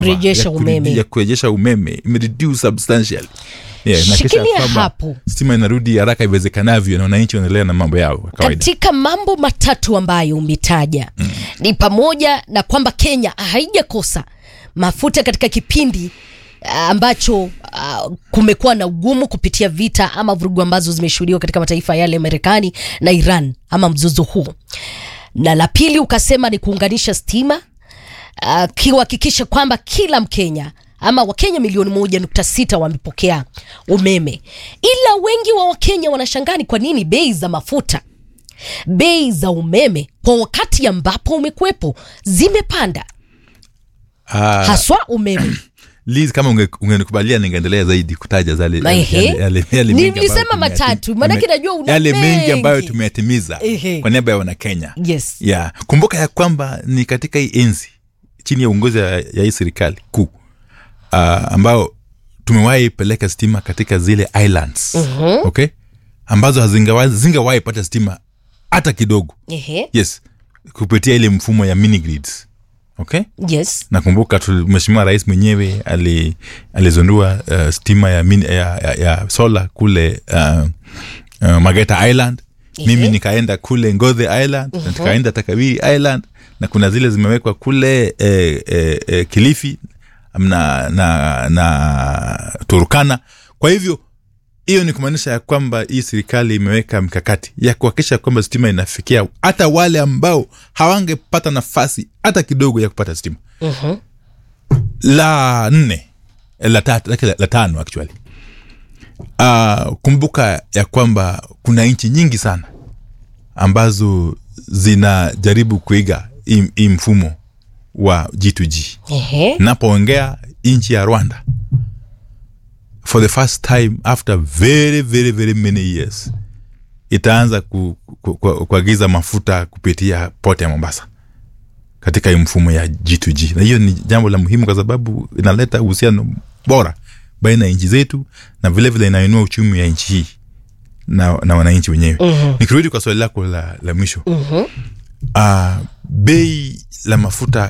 Kurejesha ya kuredi- umeme. ya kurejesha umeme imereduce substantially yeah, na kisha Shikilia kwamba hapo. stima inarudi haraka iwezekanavyo na wananchi wanaendelea na mambo yao ya kawaida katika mambo matatu ambayo umetaja mm. ni pamoja na kwamba kenya haijakosa mafuta katika kipindi ah, ambacho uh, kumekuwa na ugumu kupitia vita ama vurugu ambazo zimeshuhudiwa katika mataifa yale marekani na iran ama mzozo huo na la pili ukasema ni kuunganisha stima uh, kuhakikisha kwamba kila mkenya ama wakenya milioni moja nukta sita wamepokea umeme ila wengi wa wakenya wanashangaa ni kwa nini bei za mafuta bei za umeme kwa wakati ambapo umekuwepo zimepanda Ah, haswa umeme Liz, kama unge- ungenikubalia ningeendelea zaidi kutaja zale Ehe. yale- yale- yale mengi Nilisema ambayo tumeyati- matatu, maanake tume- najua una yale mengi ambayo mengi. tumeyatimiza Ehe. kwa niaba ya wanakenya yes yeah. kumbuka ya kwamba ni katika hii enzi chini ya uongozi ya, ya hii serikali kuu uh, ambao tumewahi peleka stima katika zile islands Mhm. okay ambazo hazingawa- zingawahi pata stima hata kidogo Ehe. yes kupitia ile mfumo ya mini grids okay yes nakumbuka tu- mheshimiwa rais mwenyewe ali- alizindua uh, stima ya, min, ya, ya, ya sola kule uh, uh, mageta island mimi nikaenda kule ngodhe island na tukaenda takawiri island na kuna zile zimewekwa kule eh, eh, eh, kilifi na, na, na turukana kwa hivyo hiyo ni kumaanisha ya kwamba hii serikali imeweka mikakati ya kuhakikisha kwamba stima inafikia hata wale ambao hawangepata nafasi hata kidogo ya kupata stima Mhm. la nne eh, la, tatu, la, la tano actually uh, kumbuka ya kwamba kuna nchi nyingi sana ambazo zinajaribu kuiga hii hii mfumo wa g2g Ehe. napoongea nchi ya rwanda for the first time after very very very many years itaanza ku- ku- ku- kuagiza mafuta kupitia port ya mombasa katika hii mfumo ya g2g na hiyo ni jambo la muhimu kwa sababu inaleta uhusiano bora baina ya nchi zetu na vilevile inainua uchumi ya nchi hii na, na wananchi wenyewe mm-hmm. nikirudi kwa swali lako la, la mwisho mm-hmm. uh, bei la mafuta